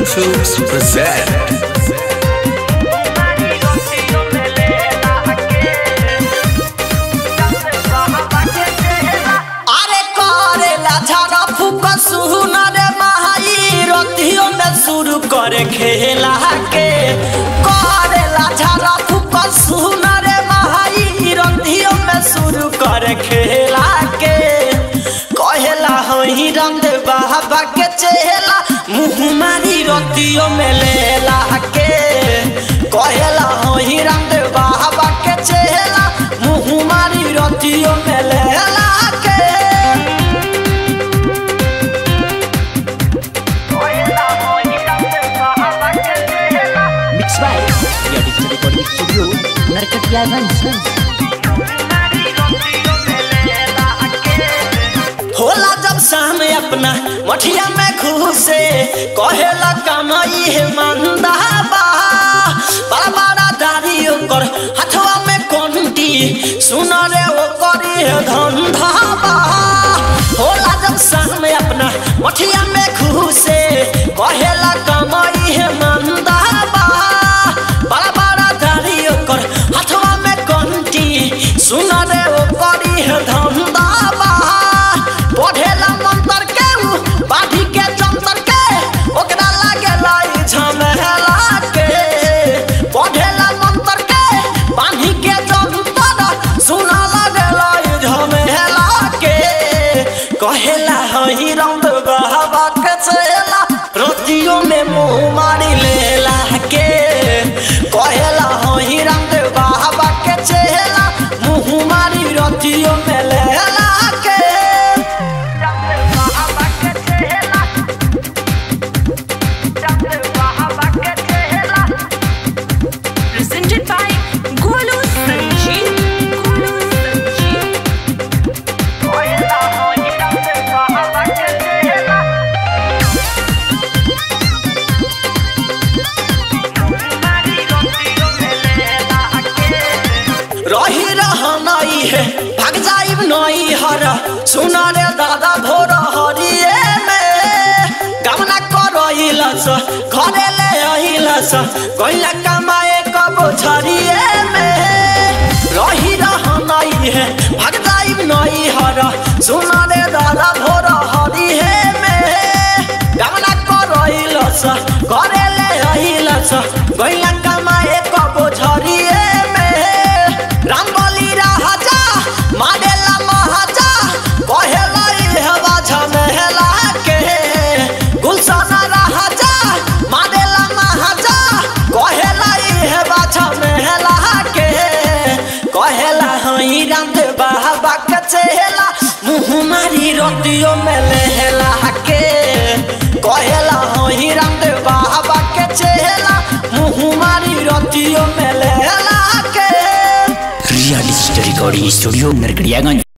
Films present. अरे करेला झाड़ा फूक सुन रे महाई रतियों में शुरू करे खेला के करेला झाड़ा फूक सुन रे महाई रतियों में शुरू करे खेला के कहेला हई रंग बाबा के चेला मुँह मारी रतियों में लेला के कहेला हई रंग बाबा के चेला मुँह मारी रतियों में लेला के Mixed by Audio Digital Recording Studio, Narkatiyaganj. होला जब शाम अपना मठिया में घुसे कहेला कमाई है मंदा बा बड़ा बड़ा दाढ़ी ओकर हथवा में कंटी सुन रे ओ करी है धंधा बा होला जब शाम अपना मठिया में घुसे कहेला कमाई है मंदा बा बड़ा बड़ा दाढ़ी ओकर हथवा में कंटी सुन रे ओ करी है धंधा बा पढ़ेला मंत्र के उ बाढ़ी के जंतर के ओकरा लागे लाई झमेला के पढ़ेला मंत्र के बाढ़ी के जंतर सुना लागे लाई झमेला के कहेला हई रंग बहबा के चेला रोटियों में मुंह मारी लेला के कहेला हई रंग बहबा के चेला मुंह मारी रोटियों में लेला के presented by Golu Sanjeev. Golu Sanjeev. रही रहनाई है भाग जाइब नई हर सुना रे दादा भोर हरिए में गमना करइलस घरे ले अइलस गइला कमाए कब छरिए में रही रहनाई है भाग जाइब नई हर सुना रे दादा भोर हरिए में गमना करइलस घरे ले अइलस गइला कमाए कब छरिए में रंगोली राजा माडेला महाजा कहेला इहवा झमेला के गुलशन राजा माडेला महाजा कहेला इहवा झमेला के कहेला हई राम बाबा के चेला मुँह मारी रोटियों में लेला के कहेला हई राम बाबा के चेला मुँह मारी रोटियों में लेला के Audio Digital Recording Studio, Narkatiyaganj.